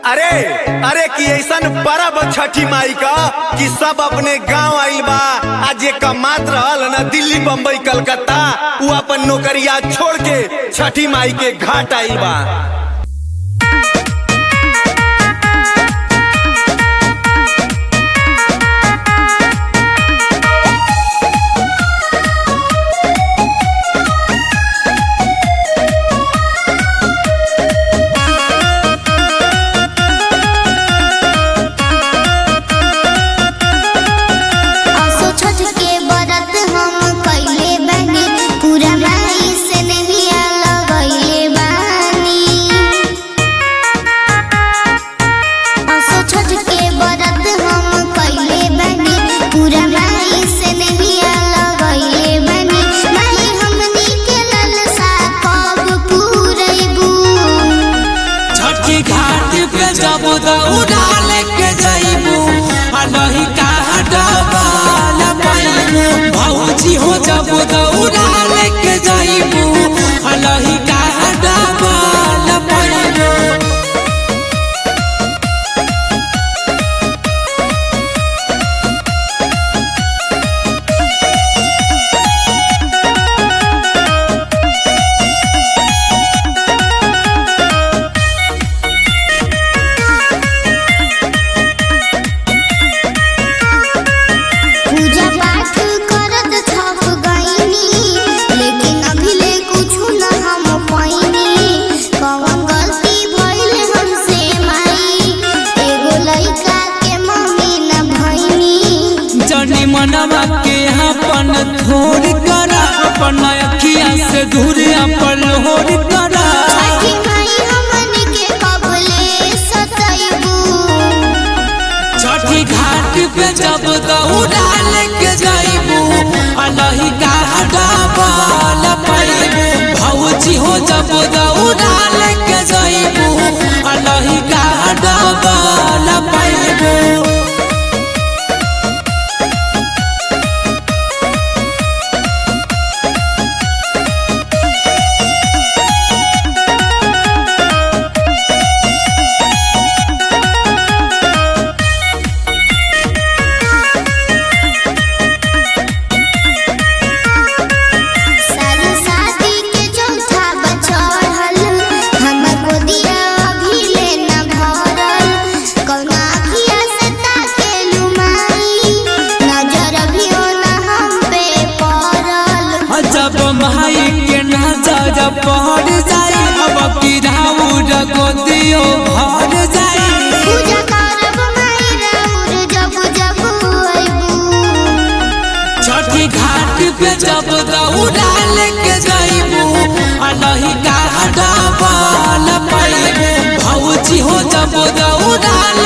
अरे अरे कि ऐसन परब छठी माई का कि सब अपने गांव आइल बा आज एक मात्र रहल न दिल्ली बम्बई कलकत्ता उ अपन नौकरिया छोड़ के छठी माई के घाट आइल बा असो छठ के बरत हम कइले बानी पूरा माई से नहिया लगइले बानी असो छठ के बरत हम कइले बानी पूरा माई से नहिया लगइले बानी माई हमनी के ललसा कब पूरैबू छठी घाट पे जब दौड़ा लेके जइबू आ नहीं कहा डबाल पाइबू भौजी हो जब दौड़ा लेके जइबू आ नहीं कहा डबाल पाइबू पूजा पाठ करत थक गईनी लेकिन अभी ले कुछु न हम पाइनी कौन गलती भइल हमसे माई एगो लइका के मम्मी न भइनी जनी मनवा के अपन थोड़ करा अपन अखिया से दूर अपन होड़ करा छठी माई हमन के कबले सतैबू छठी घाट पे जब दौड़ा लेके जाइबू आ नहीं कहा डबाल पाइबू भौजी हो जब दौड़ा लेके जाइबू आ नहीं कहा डबाल पाइबू साल शादी के चौथा बचड़ल हमर गोदिया अभी ले न भरल कौना अखिया से ताकेलू माई नजर भी न हम पे पड़ल जब माई के नजर पड़ जाई अब किराउर गोदियो भर जाई पूजा करब माई राउर जब जब अइबू छठी घाट पे जब दौड़ा लेके जाइबू आ नहीं कहा डबाल पाइबू भौजी हो जब दौड़ा